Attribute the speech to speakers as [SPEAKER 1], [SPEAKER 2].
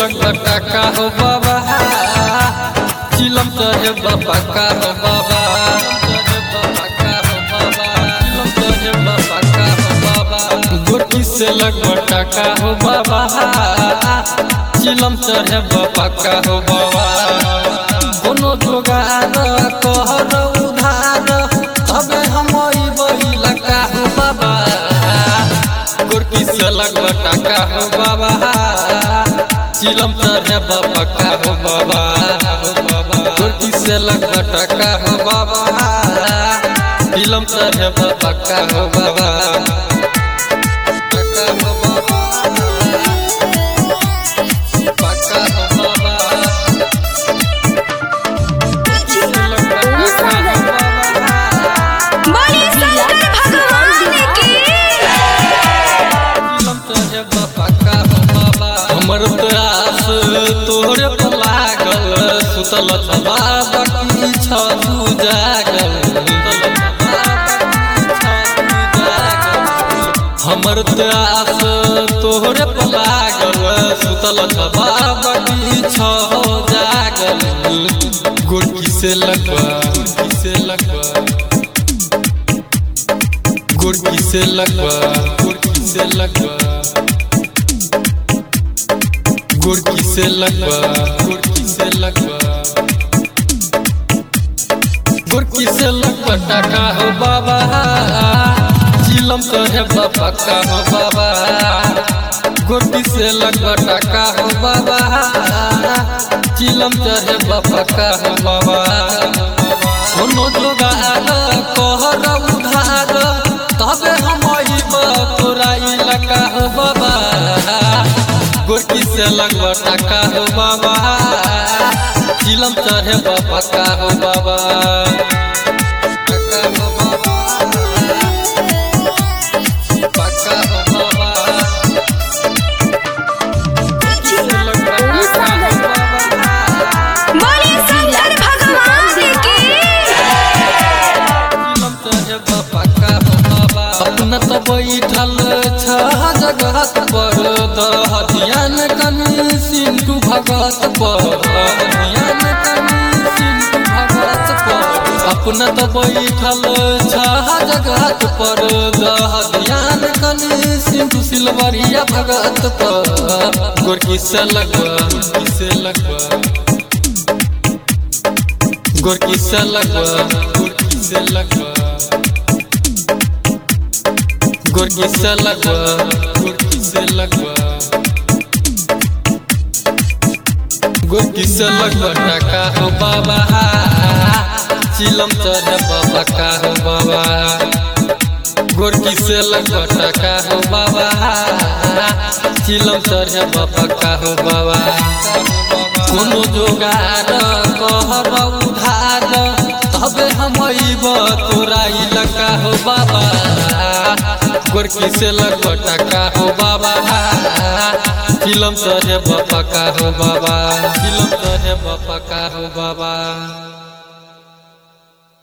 [SPEAKER 1] लगता का हो बाबा चिलम चढ़े बाबा का हो बाबा चिलम चढ़े बाबा का हो बाबा गोटी से लगता का हो बाबा चिलम चढ़े बाबा का हो बाबा कोनो जोगार कहर उधार तबे हम बही लगा हो बाबा गोरकी से लगता का हो बाबा चिलम चढ़े बाबा का हो बाबा गोरकी से लगता का हो बाबा चिलम चढ़े बाबा का हो बाबा का हो बाबा पक्का हो बाबा
[SPEAKER 2] बोली शंकर भगवान की
[SPEAKER 1] हमर प्यास तोहरे पर लागल सुतल छबा बाकी छ तू जागल हमर प्यास तोहरे पर लागल सुतल छबा बाकी छ जागल गोरकी से लगवा गोरकी से लगवा गोरकी से लगवा गोरकी से लगवा गोरकी से लगवा गोरकी से लगवा गोरकी से लगवा टाका हो बाबा चिलम तो है बाबा का हो बाबा गोरकी से लगवा टाका हो बाबा चिलम तो है बाबा का हो बाबा कोनो जोगार कहर उधार तबे हम तोरा इलाका हो बाबा गोरकी से लगवा टाका हो बाबा चिलम चढ़े बाबा का हो बाबा टाका हो बाबा पक्का हो बाबा से लगवा टाका हो बाबा
[SPEAKER 2] बोली शंकर भगवान की
[SPEAKER 1] अपना तो बैठल छ जगह पर दह ध्यान कनी सिंधु भगत पर ध्यान कनी सिंधु भगत पर अपना तो बैठल छ जगह पर दह ध्यान कनी सिंधु सिलवरिया भगत पर गोरकी से लगवा गोरकी से लगवा गोरकी से लगवा गोरकी से लगवा गोरकी से लगवा गोरकी से लगवा गोरकी से लगवा टाका हो बाबा चिलम चढ़े बाबा का हो बाबा गोरकी से लगवा टाका हो बाबा चिलम चढ़े बाबा का हो बाबा कोनो जोगार कहर उधार तबे हम तोरा इलाका हो बाबा गोरकी से लगटा का हो बाबा फिल्म चढ़े बाबा का हो बाबा फिल्म चढ़े बाबा का हो बाबा